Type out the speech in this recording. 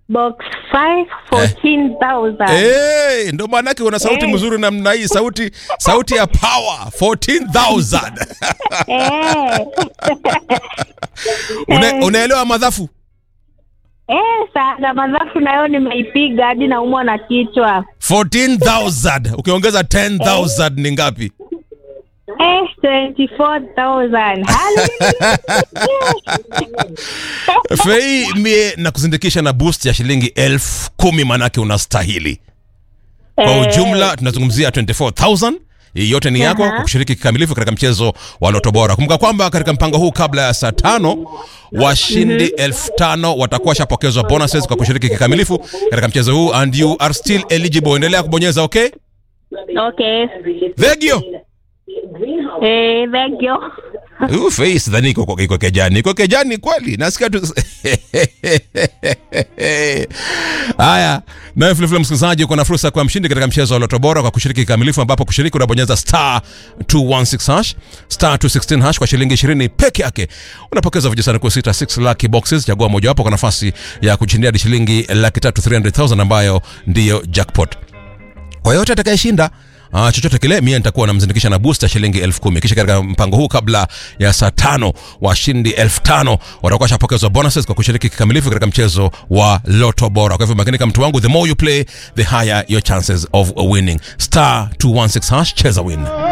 box 5 14000 hey, ndo maanake una sauti Eh. mzuri namna hii sauti sauti ya power 14000 eh. Una, Eh. unaelewa madhafu eh, sana madhafu nayo nimeipiga hadi naumwa na kichwa 14000 ukiongeza 10000 ni ngapi eh, 24000 fei mie na kuzindikisha na boost ya shilingi elfu kumi manake unastahili kwa Eh. ujumla tunazungumzia 24000 hii yote ni yako Aha. kwa kushiriki kikamilifu katika mchezo wa loto bora kumbuka kwamba katika mpango huu kabla ya saa tano washindi elfu tano watakuwa shapokezwa bonuses kwa kushiriki kikamilifu katika mchezo huu and you are still eligible endelea kubonyeza okay okay vegio eh, thank you Huu face sidhani iko iko kejani iko kejani kweli nasikia tu haya nawe vilevile msikilizaji uko na fursa kwa mshindi katika mchezo wa loto bora kwa kushiriki kikamilifu ambapo kushiriki unabonyeza star 216 hash star 216 hash kwa shilingi 20 peke yake unapokeza vijisanduku sita 6 lucky boxes chagua mojawapo kwa nafasi ya kushindia hadi shilingi laki tatu 300000 ambayo ndiyo jackpot kwa yote atakayeshinda Uh, chochote kile mie nitakuwa namzindikisha na booster shilingi elfu kumi kisha katika mpango huu kabla ya saa tano washindi elfu tano watakuwa shapokezwa bonuses kwa kushiriki kikamilifu katika mchezo wa loto bora kwa hivyo makinika mtu wangu the more you play the higher your chances of winning star 216 hash cheza win